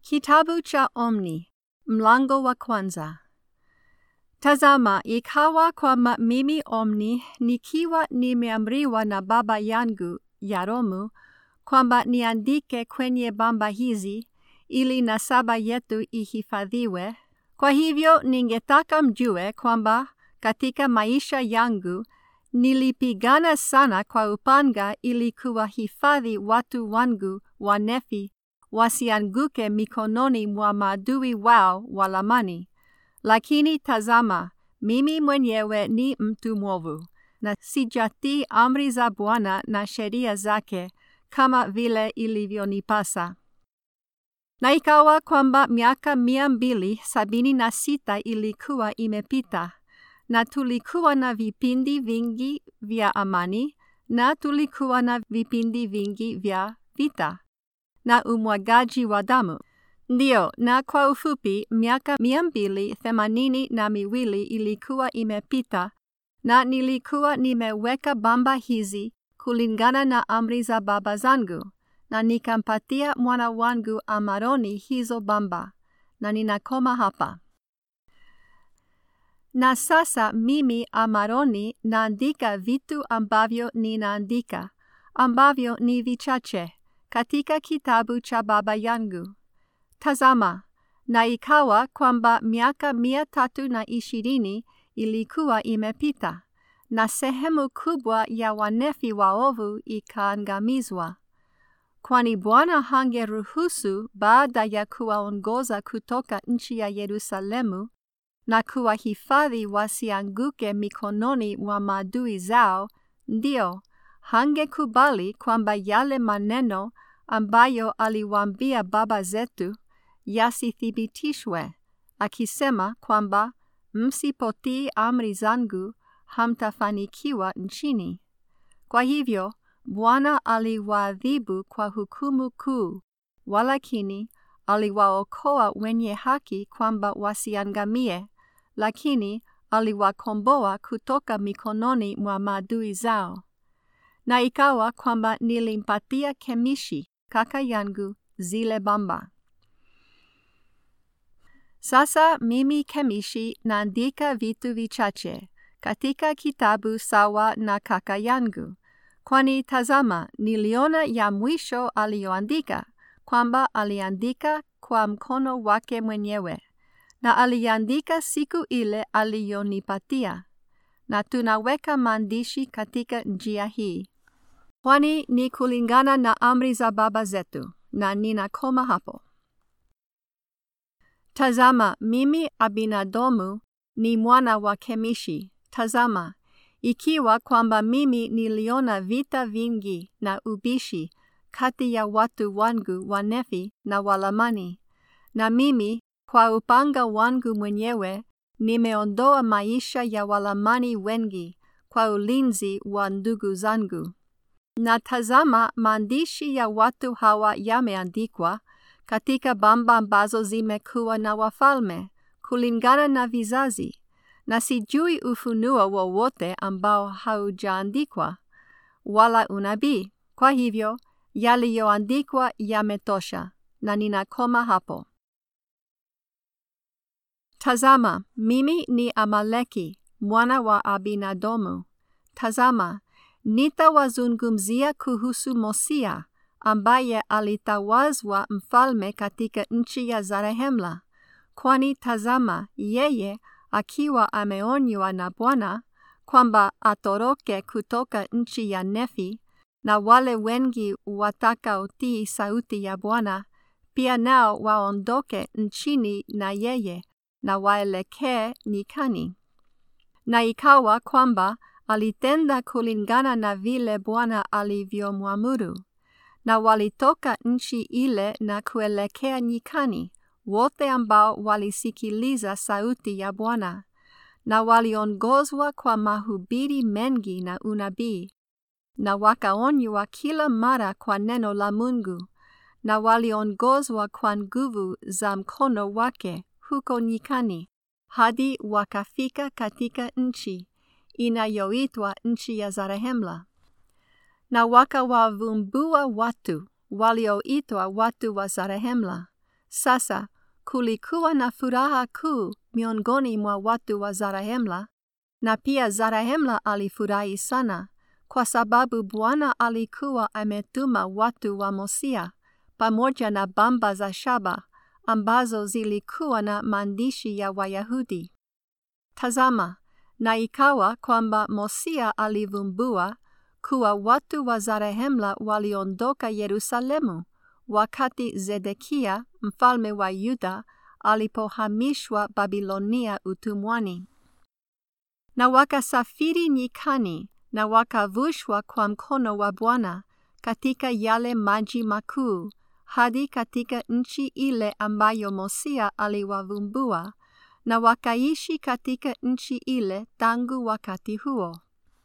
Kitabu cha Omni, mlango wa kwanza. Tazama, ikawa kwamba mimi Omni nikiwa nimeamriwa na baba yangu Yaromu kwamba niandike kwenye bamba hizi ili nasaba yetu ihifadhiwe. Kwa hivyo ningetaka mjue kwamba katika maisha yangu nilipigana sana kwa upanga ili kuwahifadhi watu wangu wanefi wasianguke mikononi mwa maadui wao walamani. Lakini tazama, mimi mwenyewe ni mtu mwovu, na sijatii amri za Bwana na sheria zake kama vile ilivyonipasa. Na ikawa kwamba miaka mia mbili sabini na sita ilikuwa imepita, na tulikuwa na vipindi vingi vya amani, na tulikuwa na vipindi vingi vya vita na umwagaji wa damu. Ndiyo, na kwa ufupi, miaka mia mbili themanini na miwili ilikuwa imepita, na nilikuwa nimeweka bamba hizi kulingana na amri za baba zangu, na nikampatia mwana wangu Amaroni hizo bamba, na ninakoma hapa. Na sasa mimi Amaroni naandika vitu ambavyo ninaandika, ambavyo ni vichache, katika kitabu cha baba yangu. Tazama, na ikawa kwamba miaka mia tatu na ishirini ilikuwa imepita, na sehemu kubwa ya wanefi waovu ikaangamizwa. Kwani Bwana hangeruhusu baada ya kuwaongoza kutoka nchi ya Yerusalemu na kuwahifadhi wasianguke mikononi mwa maadui zao, ndio hangekubali kwamba yale maneno ambayo aliwaambia baba zetu yasithibitishwe, akisema kwamba msipotii amri zangu hamtafanikiwa nchini. Kwa hivyo Bwana aliwaadhibu kwa hukumu kuu, walakini aliwaokoa wenye haki kwamba wasiangamie, lakini aliwakomboa kutoka mikononi mwa maadui zao. Na ikawa kwamba nilimpatia Kemishi kaka yangu zile bamba. Sasa mimi Kemishi naandika vitu vichache katika kitabu sawa na kaka yangu, kwani tazama, niliona ya mwisho aliyoandika kwamba aliandika kwa mkono wake mwenyewe, na aliandika siku ile aliyonipatia, na tunaweka maandishi katika njia hii, kwani ni kulingana na amri za baba zetu, na ninakoma hapo. Tazama, mimi Abinadomu ni mwana wa Kemishi. Tazama, ikiwa kwamba mimi niliona vita vingi na ubishi kati ya watu wangu wanefi na walamani, na mimi kwa upanga wangu mwenyewe nimeondoa maisha ya walamani wengi kwa ulinzi wa ndugu zangu. Na tazama, maandishi ya watu hawa yameandikwa katika bamba ambazo zimekuwa na wafalme kulingana na vizazi, na sijui ufunuo wowote ambao haujaandikwa wala unabii. Kwa hivyo yaliyoandikwa yametosha, na ninakoma hapo. Tazama, mimi ni Amaleki mwana wa Abinadomu. Tazama, nitawazungumzia kuhusu Mosia ambaye alitawazwa mfalme katika nchi ya Zarehemla, kwani tazama, yeye akiwa ameonywa na Bwana kwamba atoroke kutoka nchi ya Nefi, na wale wengi watakaotii sauti ya Bwana pia nao waondoke nchini na yeye na waelekee nyikani. Na ikawa kwamba alitenda kulingana na vile Bwana alivyomwamuru na walitoka nchi ile na kuelekea nyikani, wote ambao walisikiliza sauti ya Bwana, na waliongozwa kwa mahubiri mengi na unabii, na wakaonywa kila mara kwa neno la Mungu, na waliongozwa kwa nguvu za mkono wake huko nyikani, hadi wakafika katika nchi inayoitwa nchi ya Zarehemla na wakawavumbua watu walioitwa watu wa Zarehemla, Sasa kulikuwa na furaha kuu miongoni mwa watu wa Zarahemla, na pia Zarahemla alifurahi sana, kwa sababu Bwana alikuwa ametuma watu wa Mosia pamoja na bamba za shaba ambazo zilikuwa na maandishi ya Wayahudi. Tazama, na ikawa kwamba Mosia alivumbua kuwa watu wa Zarehemla waliondoka Yerusalemu wakati Zedekia mfalme wa Yuda alipohamishwa Babilonia utumwani. Na wakasafiri nyikani na wakavushwa kwa mkono wa Bwana katika yale maji makuu hadi katika nchi ile ambayo Mosia aliwavumbua na wakaishi katika nchi ile tangu wakati huo.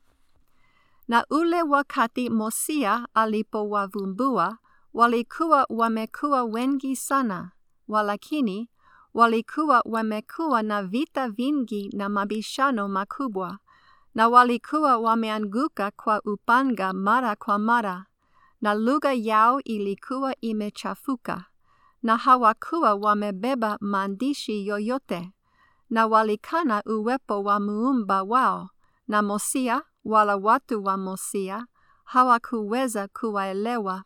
Na ule wakati Mosia alipowavumbua, walikuwa wamekuwa wengi sana, walakini walikuwa wamekuwa na vita vingi na mabishano makubwa, na walikuwa wameanguka kwa upanga mara kwa mara, na lugha yao ilikuwa imechafuka, na hawakuwa wamebeba maandishi yoyote, na walikana uwepo wa muumba wao, na Mosia wala watu wa Mosia hawakuweza kuwaelewa.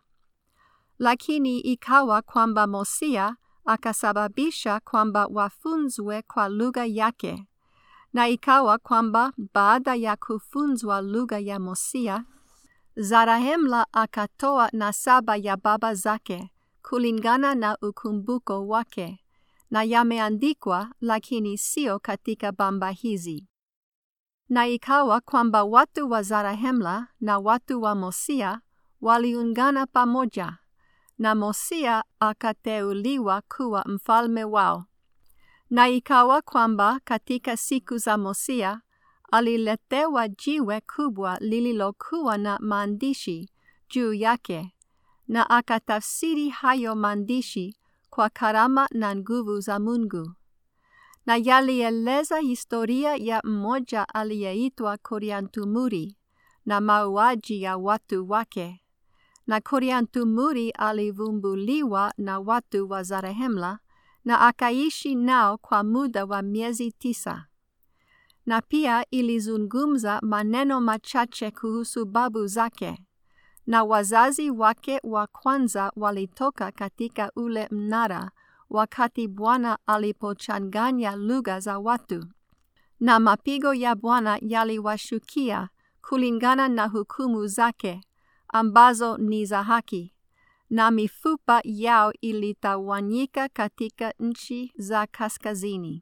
Lakini ikawa kwamba Mosia akasababisha kwamba wafunzwe kwa lugha yake, na ikawa kwamba baada ya kufunzwa lugha ya Mosia, Zarahemla akatoa nasaba ya baba zake kulingana na ukumbuko wake, na yameandikwa, lakini sio katika bamba hizi. Na ikawa kwamba watu wa Zarahemla na watu wa Mosia waliungana pamoja, na Mosia akateuliwa kuwa mfalme wao. Na ikawa kwamba katika siku za Mosia aliletewa jiwe kubwa lililokuwa na maandishi juu yake, na akatafsiri hayo maandishi kwa karama na nguvu za Mungu. Na yalieleza historia ya mmoja aliyeitwa Koriantumuri na mauaji ya watu wake. Na Koriantumuri alivumbuliwa na watu wa Zarehemla na akaishi nao kwa muda wa miezi tisa. Na pia ilizungumza maneno machache kuhusu babu zake, na wazazi wake wa kwanza walitoka katika ule mnara wakati Bwana alipochanganya lugha za watu, na mapigo ya Bwana yaliwashukia kulingana na hukumu zake ambazo ni za haki, na mifupa yao ilitawanyika katika nchi za kaskazini.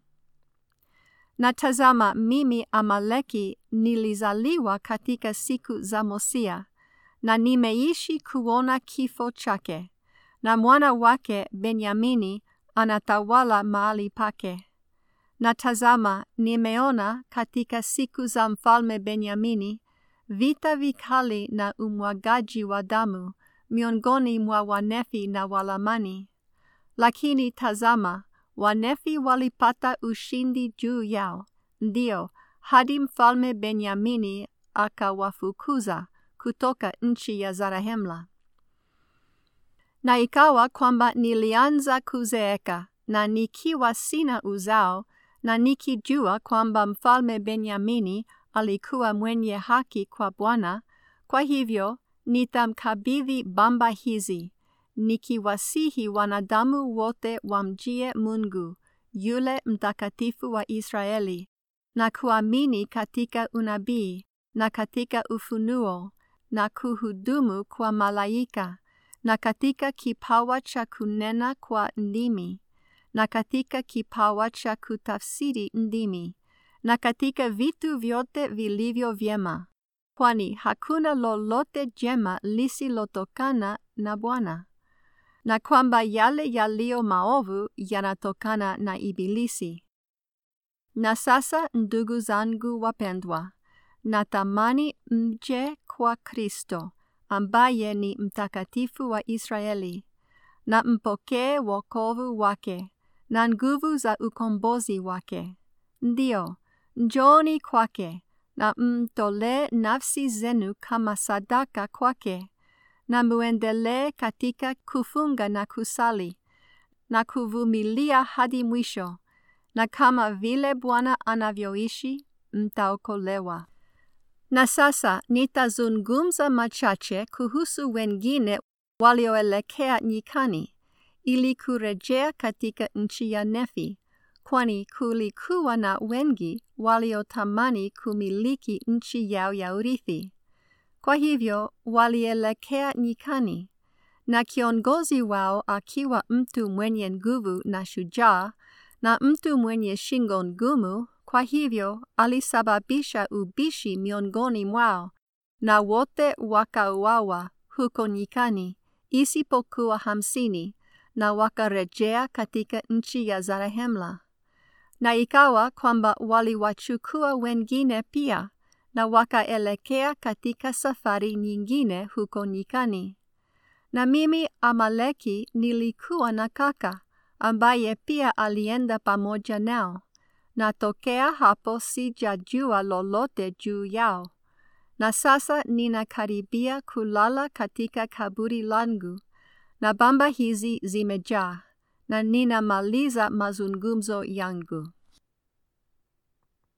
Na tazama, mimi Amaleki nilizaliwa katika siku za Mosia, na nimeishi kuona kifo chake, na mwana wake Benyamini anatawala mahali pake. Na tazama, nimeona katika siku za mfalme Benyamini vita vikali na umwagaji wa damu miongoni mwa Wanefi na Walamani. Lakini tazama, Wanefi walipata ushindi juu yao, ndio hadi mfalme Benyamini akawafukuza kutoka nchi ya Zarahemla. Na ikawa kwamba nilianza kuzeeka na nikiwa sina uzao, na nikijua kwamba mfalme Benyamini alikuwa mwenye haki kwa Bwana, kwa hivyo nitamkabidhi bamba hizi, nikiwasihi wanadamu wote wamjie Mungu yule mtakatifu wa Israeli, na kuamini katika unabii na katika ufunuo na kuhudumu kwa malaika na katika kipawa cha kunena kwa ndimi na katika kipawa cha kutafsiri ndimi na katika vitu vyote vilivyo vyema, kwani hakuna lolote jema lisilotokana na Bwana, na kwamba yale yaliyo maovu yanatokana na Ibilisi. Na sasa, ndugu zangu wapendwa, natamani mje kwa Kristo ambaye ni mtakatifu wa Israeli, na mpokee wokovu wake na nguvu za ukombozi wake. Ndio, njoni kwake na mtolee nafsi zenu kama sadaka kwake, na muendelee katika kufunga na kusali, na kuvumilia hadi mwisho, na kama vile Bwana anavyoishi, mtaokolewa. Na sasa nitazungumza machache kuhusu wengine walioelekea nyikani ili kurejea katika nchi ya Nefi, kwani kulikuwa na wengi waliotamani kumiliki nchi yao ya urithi. Kwa hivyo walielekea nyikani, na kiongozi wao akiwa mtu mwenye nguvu na shujaa na mtu mwenye shingo ngumu, kwa hivyo alisababisha ubishi miongoni mwao, na wote wakauawa huko nyikani, isipokuwa hamsini, na wakarejea katika nchi ya Zarehemla. Na ikawa kwamba waliwachukua wengine pia, na wakaelekea katika safari nyingine huko nyikani. Na mimi Amaleki nilikuwa na kaka ambaye pia alienda pamoja nao, na tokea hapo sijajua lolote juu yao. Na sasa ninakaribia kulala katika kaburi langu, na bamba hizi zimejaa, na ninamaliza mazungumzo yangu.